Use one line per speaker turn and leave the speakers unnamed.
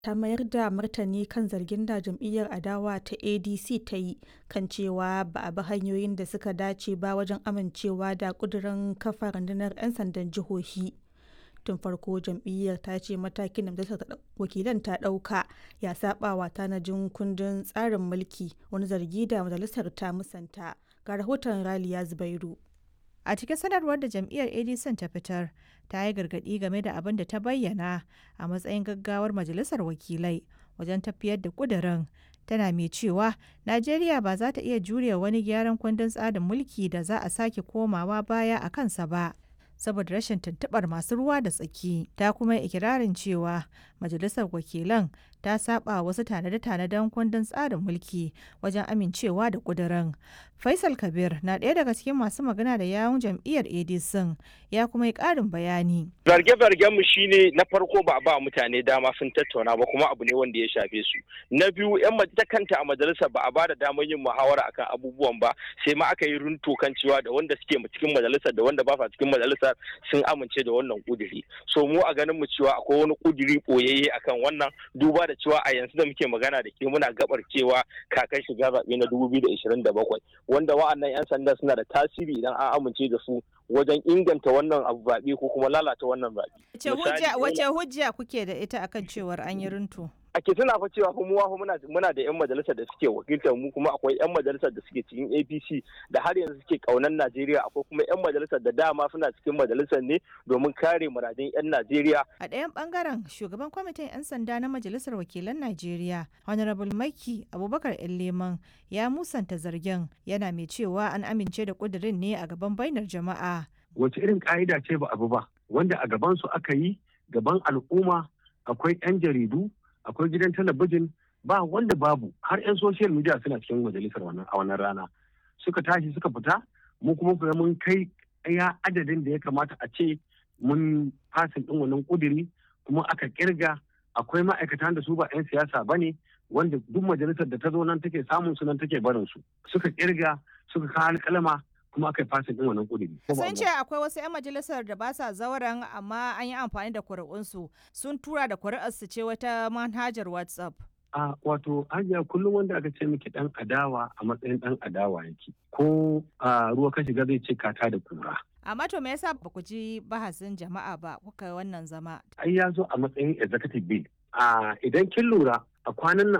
ta mayar da martani kan zargin da jam'iyyar adawa ta adc ta yi kan cewa ba a bi hanyoyin da suka dace ba wajen amincewa da kudirin kafa rundunar 'yan sandan jihohi tun farko jam'iyyar ta ce matakin da majalisar wakilan ta ɗauka ya saba wa tanajin kundin tsarin mulki wani zargi da majalisar ta musanta ga rahoton raliya zubairu
a cikin sanarwar da jam'iyyar adc ta fitar ta yi gargaɗi game da abin da ta bayyana a matsayin gaggawar majalisar wakilai wajen tafiyar da ƙudurin tana mai cewa najeriya ba za ta iya jure wani gyaran kundin tsarin mulki da za a sake komawa baya a kansa ba saboda rashin tuntuɓar masu ruwa da tsaki ta kuma ikirarin cewa majalisar wakilan ta saba wasu tanade-tanaden kundin tsarin mulki wajen amincewa da kudirin faisal kabir na ɗaya daga cikin masu magana da yawun jam'iyyar adc ya kuma yi ƙarin bayani
zarge-zargen mu shine na farko ba a ba mutane dama sun tattauna ba kuma abu ne wanda ya shafe su na biyu yan ta kanta a majalisar ba a ba da damar yin muhawara akan abubuwan ba sai ma aka yi runto kan cewa da wanda suke cikin majalisar da wanda ba sa cikin majalisar sun amince da wannan kuduri so mu a ganin mu cewa akwai wani kuduri boyayye akan wannan duba da cewa a yanzu da muke magana da ke muna gabar cewa kakan shiga zaɓe na 2027 wanda wa'annan 'yan sanda suna da tasiri idan an amince da su wajen inganta wannan abu zaɓe ko kuma lalata wannan zaɓe.
Wace hujja kuke da ita akan cewar an yi runtu?
ake tuna fa cewa fa muwa muna muna da yan majalisar da suke wakiltar mu kuma akwai yan majalisar da suke cikin APC da har yanzu suke kaunan Najeriya akwai kuma yan majalisar da dama suna cikin majalisar ne domin kare muradin yan Najeriya
a ɗayan bangaren shugaban kwamitin yan sanda na majalisar wakilan Najeriya Honorable Maiki Abubakar Leman ya musanta zargin yana mai cewa an amince da kudirin ne a gaban bainar jama'a
wace irin ka'ida ce ba abu ba wanda a gaban su aka yi gaban al'umma akwai yan jaridu akwai gidan talabijin ba wanda babu har 'yan social media suna cikin majalisar wannan a wannan rana suka tashi suka fita mu kuma kuma mun kai ya adadin da ya kamata a ce mun fasin din wannan kuduri kuma aka kirga akwai ma'aikatan da su ba 'yan siyasa ba ne wanda duk majalisar da ta zo nan take samun su nan take barin su suka kirga suka kawo alƙalama kuma aka yi fasin din wannan kuduri.
Sun ce akwai wasu 'yan majalisar da ba sa zauren amma an yi amfani da kuri'unsu sun tura da kuri'arsu ce wata manhajar WhatsApp.
A wato hajiya kullum wanda aka ce miki dan adawa a matsayin dan adawa yake ko a ruwa ka shiga zai ce kata da kura.
Amma to me yasa ba ku ji bahasin jama'a ba kuka wannan zama?
Ai ya zo a matsayin executive bill. A idan kin lura a kwanan nan